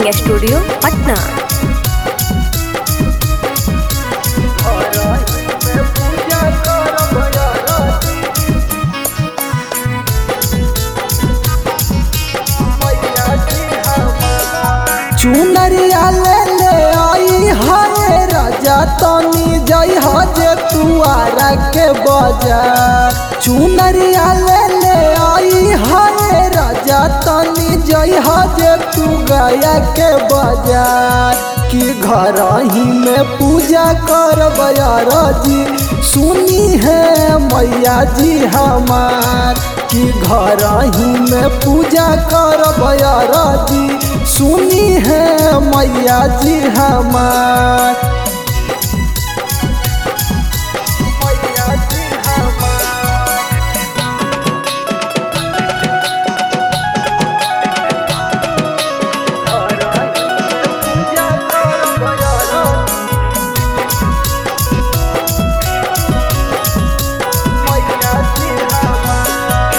recording studio Patna चुनरिया ले ले आई हाय राजा तनी जई हजे तुआरा के बाजार चुनरिया ले ले आई हाय राजा तनी जई हजे तू गया के बाजार कि घर ही में पूजा कर बयार जी सुनी है मैया जी हमार कि घर ही में पूजा कर बयार जी सुनी है मैया जी हमार मैया जी हमार पूजा कर बयार मैया जी हमार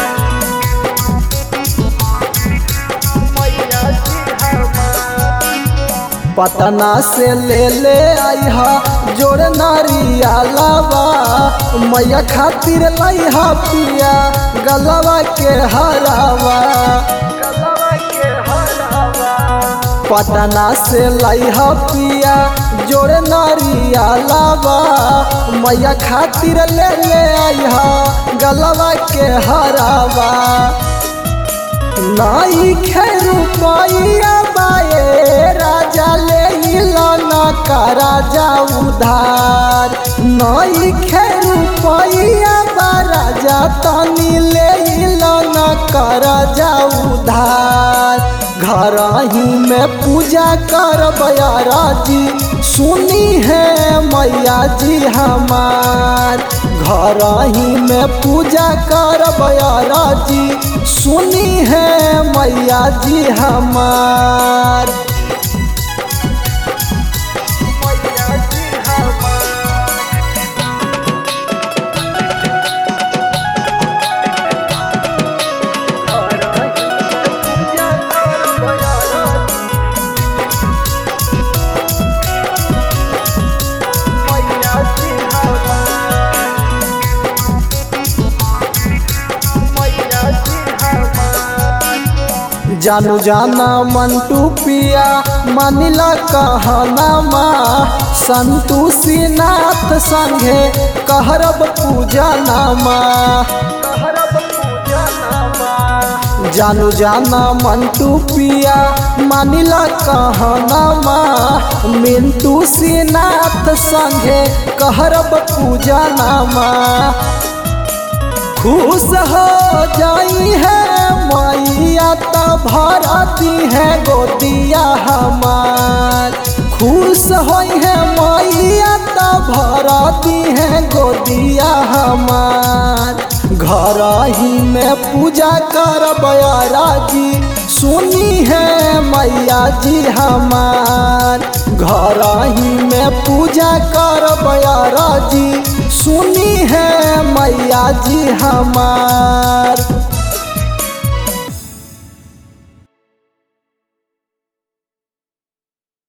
मैया जी हमार पटना से ले ले आई हा जोड़ नारिया लावा मैया खातिर लाई हा पिया गलवा के हरावा पटना से लाई हा पिया जोड़ नारिया लावा मैया खातिर ले ले आई हा गलवा के हरावा नाई खेरू पाइया बाए राजा ले इलाना का राजा उधार नाई खेरू पाइया बा राजा तनी ले इलाना का राजा उधार घर ही में पूजा कर बयारा जी सुनी है मैया जी हमार घर ही में पूजा कर बयारा जी सुनी है मैया जी हमार मैया जी हमार पूजा कर बयारा मैया जी हमार मैया जी हमार जानू जाना मंटू पिया मानिला कहना माँ संतोषी नाथ संगे कहरब पूजा नामा जानू जाना मंटू पिया मानिला कहना माँ मिंटू सीनाथ संगे कहरब पूजा नामा खुश हो जाई है मैया त भरती है गोदिया हमार खुश होई है मैया त भरती है गोदिया हमार घर ही में पूजा कर बयारा जी सुनी है मैया जी हमार घर ही में पूजा कर बयारा जी सुनी है मैया जी हमार